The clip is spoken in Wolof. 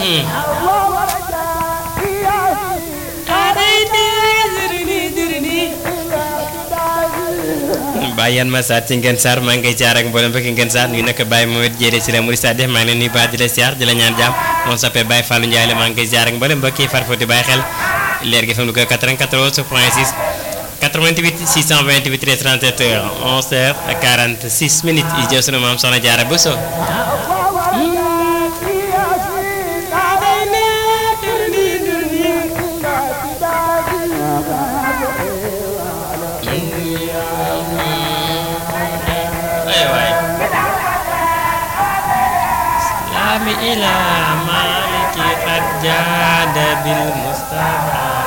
Baye yan ma saat ci ngeen saar maa ngi koy jaar ak mboolem fekk ngeen saar nuyu nag Baye Mohamed Jéere si la Mouride Sadikh maa ngi leen nuyu baax di la siyaar di la ñaan jàmm moom soppee Baye Fallou Ndiaye la maa ngi koy jaar ak mboolem mbokk yi farfoti bàyyi xel leer gi fam lu ko 94 point 6 88 628 13 37 heures 11 heures 46 minutes yi jël sunu maam soxna Jaara Bousso إلى مالك قد جاد بالمصطفى